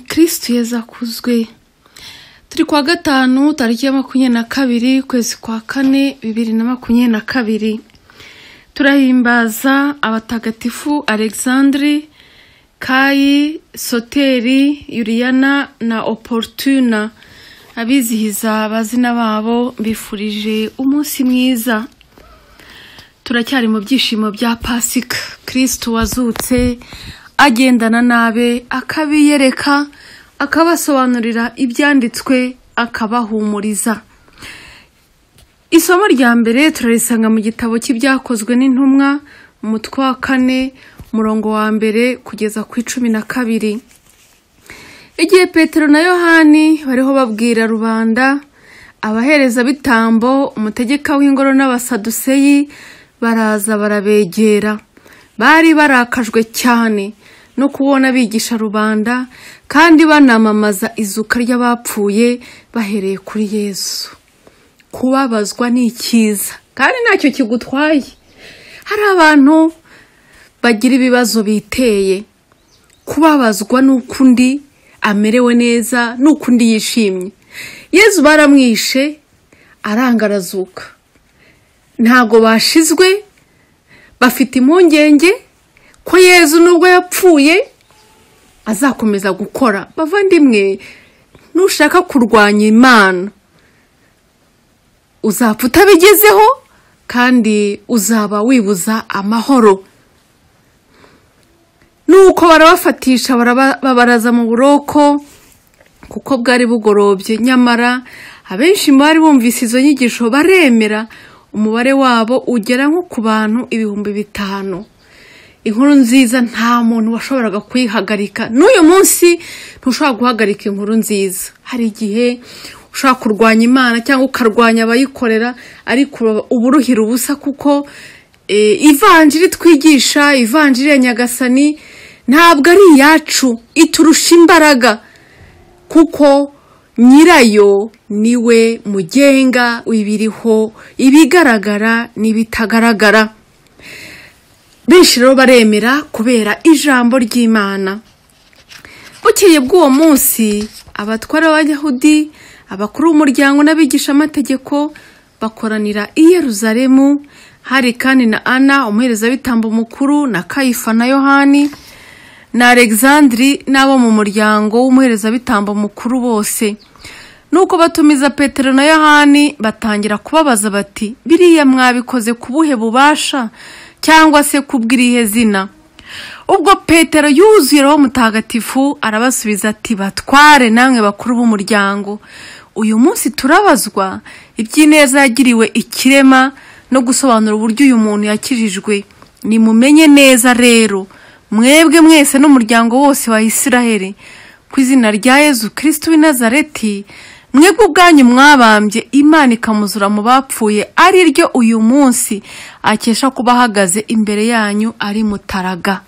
kirisitu yazakuzwe turi kuwa gatanu tariki ya makumyabiri na kabiri ukwezi kwa kane bibiri na makumyabiri na kabiri turahimbaza abatagatifu alexandre kayi soteri yuriyana na oporutuna abizihiza abazina babo bifurije umunsi mwiza turacyari mu byishimo bya pasika kirisitu wazutse agendana nabe akabiyereka akabasobanurira ibyanditswe akabahumuriza isomo rya mbere turarisanga mu gitabo cy'ibyakozwe n'intumwa umutwe wa kane umurongo wa mbere kugeza ku icumi na kabiri igihe petero na yohani bariho babwira rubanda abahereza bitambo umutegeka w'ingoro n'abasaduseyi baraza barabegera bari barakajwe cyane no kubona bigisha rubanda kandi banamamaza izuka ry'abapfuye bahereye kuri yesu kubabazwa ni icyiza kandi ntacyo kigutwaye hari abantu bagira ibibazo biteye kubabazwa n'uko undi amerewe neza n'uko undi yishimye yezu baramwishe arangarazuka ntago bashizwe bafite impungenge ko yezu nubwo yapfuye azakomeza gukora bavandimwe nushaka kurwanya imana uzapfa utabigezeho kandi uzaba wibuza amahoro nuko barabafatisha babaraza mu buroko kuko bwari bugorobye nyamara abenshi mu bari bumvise izo nyigisho baremera umubare wabo ugera nko ku bantu ibihumbi bitanu inkuru nziza nta muntu washoboraga kuyihagarika n'uyu munsi ntushobora guhagarika inkuru nziza hari igihe ushobora kurwanya imana cyangwa ukarwanya abayikorera ariko uba uruhira ubusa kuko ivanjiri twigisha ivanjiri ya nyagasani ntabwo ari iyacu iturusha imbaraga kuko nyirayo niwe mugenga w'ibiriho ibigaragara n'ibitagaragara benshi rero baremera kubera ijambo ry'imana bukeye bw'uwo munsi abatwara b'abayahudi abakuru b'umuryango n'abigishamategeko bakoranira i yeruzalemu hari kandi na ana umuherezabitambo mukuru na kayifa na yohani na alexandre n'abo mu muryango w'umuherezabitambo mukuru bose nuko batumiza petero na yohani batangira kubabaza bati biriya mwabikoze ku buhe bubasha cyangwa se kubw'irihe zina ubwo petero yuzuye roho mutagatifu arabasubiza ati batware namwe bakuru b'umuryango uyu munsi turabazwa iby'ineza yagiriwe ikirema no gusobanura uburyo uyu muntu yakijijwe nimumenye neza rero mwebwe mwese n'umuryango wose wa isiraheli ku izina rya yezu kirisitu w'i nazareti mwebwe ubwanyu mwabambye imana ikamuzura mu bapfuye ari ryo uyu munsi akesha kuba ahagaze imbere yanyu ari mutaraga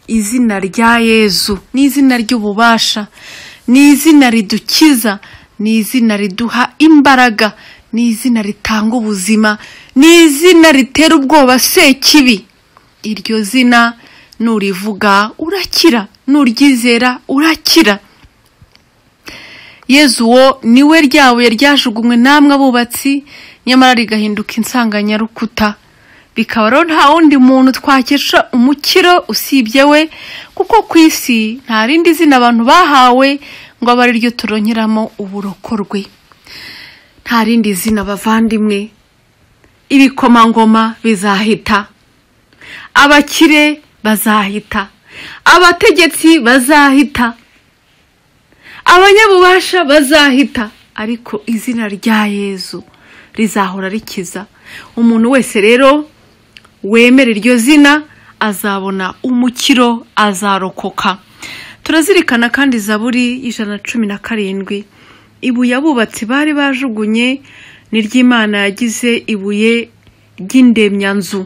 izina rya yezu ni izina ry'ububasha ni izina ridukiza ni izina riduha imbaraga ni izina ritanga ubuzima ni izina ritera ubwoba sekibi iryo zina nurivuga urakira nuryizera urakira yezu uwo niwe ryabuye ryajugunywe namwe abubatsi nyamara rigahinduka insanganyarukuta bikaba rero nta wundi muntu twakesha umukiro usibye we kuko ku isi nta rindi zina abantu bahawe ngo abe ariryo turonkeramo uburokorwe nta rindi zina bavandimwe ibikomangoma bizahita abakire bazahita abategetsi bazahita abanyabubasha bazahita ariko izina rya yezu rizahora rikiza umuntu wese rero wemera iryo zina azabona umukiro azarokoka turazirikana kandi zaburi y'ijana na cumi na karindwi ibuye abubatsi bari bajugunye ni ry'imana yagize ibuye ry'indemyanzu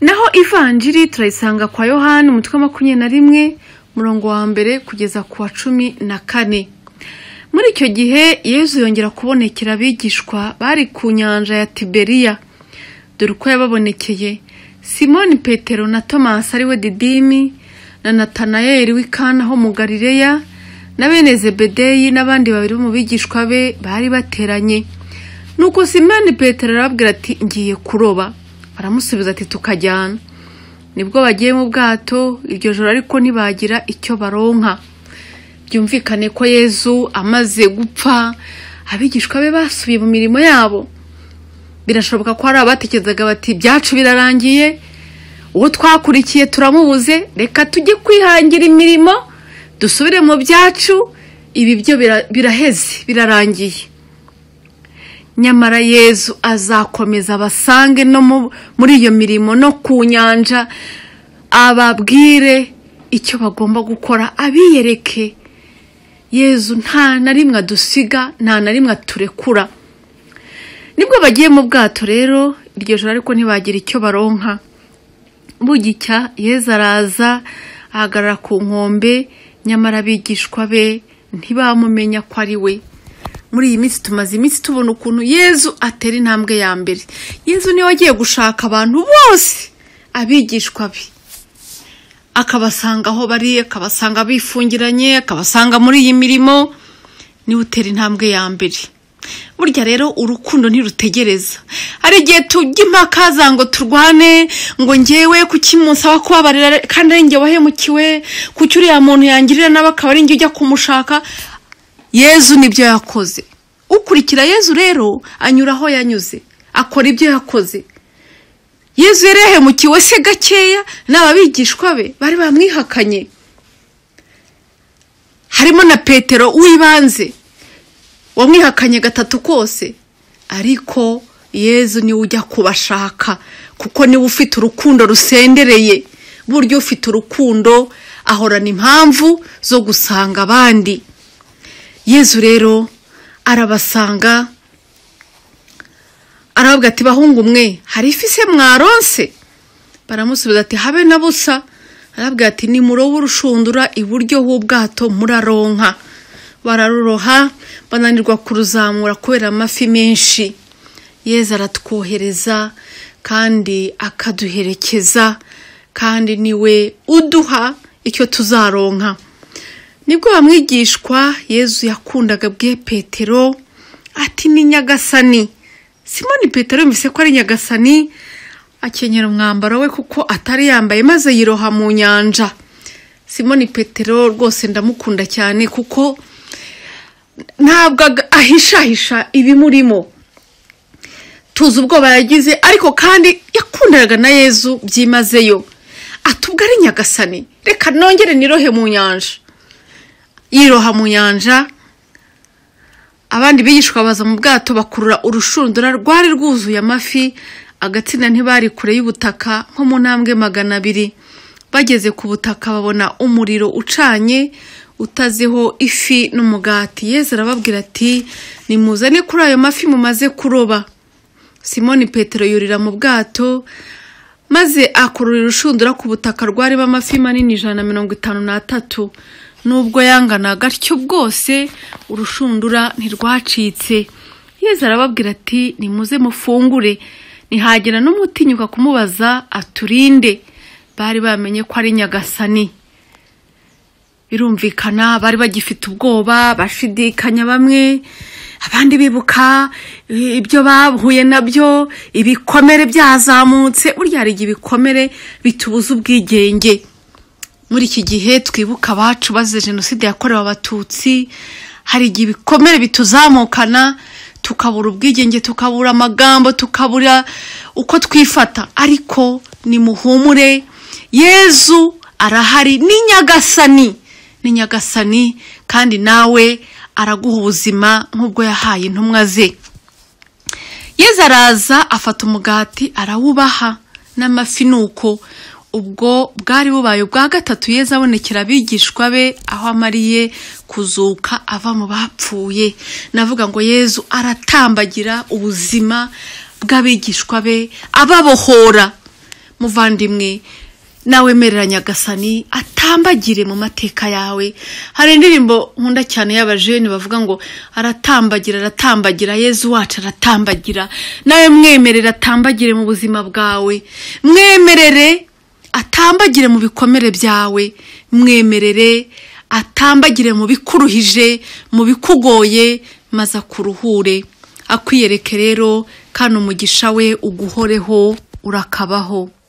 naho ivanjiri turayisanga kwa yohani umutwe makumyabiri na rimwe umurongo wa mbere kugeza ku wa cumi na kane muri icyo gihe yezu yongera kubonekera abigishwa bari ku nyanja ya tiberiya dore uko yababonekeye simoni petero na tomasi ariwe didimi na natanayeli w'i Kana ho mu galileya na bene zebedeyi n'abandi babiri bo mu bigishwa be bari bateranye nuko simani petero arababwira ati ngiye kuroba baramusubiza ati tukajyana nibwo bagiye mu bwato iryo joro ariko ntibagira icyo baronka byumvikane ko yezu amaze gupfa abigishwa be basubiye mu mirimo yabo birashoboka ko hari abatekerezaga bati byacu birarangiye uwo twakurikiye turamubuze reka tujye kwihangira imirimo dusubire mu byacu ibi byo bira- biraheze birarangiye nyamara yezu azakomeza abasange no mu- muri iyo mirimo no ku nyanja ababwire icyo bagomba gukora abiyereke yezu nta na rimwe adusiga nta na rimwe aturekura nibwo bagiye mu bwato rero iryo joro ariko ntibagira icyo baronka bugicya yezu araza ahagarara ku nkombe nyamara abigishwa be ntibamumenya ko ari we muri iyi minsi tumaze iminsi tubona ukuntu yezu atera intambwe ya mbere yezu niwe wagiye gushaka abantu bose abigishwa be akabasanga aho bari akabasanga bifungiranye akabasanga muri iyi mirimo niwe utera intambwe ya mbere burya rero urukundo ntirutegereza hari igihe tujya impaka za ngo turwane ngo ngewe kuki munsaba kubabarira kandi ari njye wahemukiwe kuki uriya muntu yangirira nawe akaba ari njye ujya kumushaka yezu nibyo yakoze ukurikira yezu rero anyura aho yanyuze akora ibyo yakoze yezu yari yahemukiwe se gakeya n'ababigishwa be bari bamwihakanye harimo na petero w'ibanze wamwihakanye gatatu kose ariko yezu niwe ujya kubashaka kuko niwe ufite urukundo rusendereye burya ufite urukundo ahorana impamvu zo gusanga abandi yezu rero arabasanga aravuga ati bahungu mwe hari ifi se mwaronse baramusubiza ati habe na busa aravuga ati nimurobe urushundura iburyo h'ubwato muraronka bararuroha bananirwa kuruzamura kubera amafi menshi yezu aratwohereza kandi akaduherekeza kandi niwe uduha icyo tuzaronka nibwo bamwigishwa yezu yakundaga bwe petero ati ni nyagasani simoni petero yumvise ko ari nyagasani akenyera umwambaro we kuko atari yambaye maze yiroha mu nyanja simoni petero rwose ndamukunda cyane kuko ntabwo ag- ahishahisha ibimurimo tuzi ubwoba yagize ariko kandi yakundanaga na yezu byimazeyo atubwo ari nyagasani reka nongere nirohe mu nyanja yiroha mu nyanja abandi bigishwa baza mu bwato bakurura urushundura rwari rwuzuye amafi agatsinda ntibari kure y'ubutaka nko mu ntambwe magana abiri bageze ku butaka babona umuriro ucanye utazeho ifi n'umugati yezu arababwira ati nimuzane kuri ayo mafi mumaze kuroba simoni petero yurira mu bwato maze akurura urushundura ku butaka rwarimo amafi manini ijana na mirongo itanu n'atatu nubwo yangana gatyo bwose urushundura ntirwacitse yezu arababwira ati nimuze mufungure ntihagira n'umutinyuka kumubaza aturinde bari bamenye ko ari nyagasani birumvikana bari bagifite ubwoba bashidikanya bamwe abandi bibuka i- ibyo bahuye nabyo ibikomere byazamutse burya hari igihe ibikomere bitubuza ubwigenge muri iki gihe twibuka abacu bazize jenoside yakorewe abatutsi hari igihe ibikomere bituzamukana tukabura ubwigenge tukabura amagambo tukabura uko twifata ariko ni muhumure yezu arahari ni nyagasani ni nyagasani kandi nawe araguha ubuzima nk'ubwo yahaye intumwa ze yezu araza afata umugati arawubaha n'amafi ni uko ubwo bwari bubaye ubwa gatatu yezu abonekera abigishwa be aho amariye kuzuka ava mu bapfuye navuga ngo yezu aratambagira ubuzima bw'abigishwa be ababohora muvandimwe nawemerera nyagasani atambagire mu mateka yawe hari indirimbo nkunda cyane y'abajeni bavuga ngo aratambagira aratambagira yezu wacu aratambagira nawe mwemerere atambagire mu buzima bwawe mwemerere atambagire mu bikomere byawe mwemerere atambagire mu bikuruhije mu bikugoye maze akuruhure akwiyereke rero kandi umugisha we uguhoreho urakabaho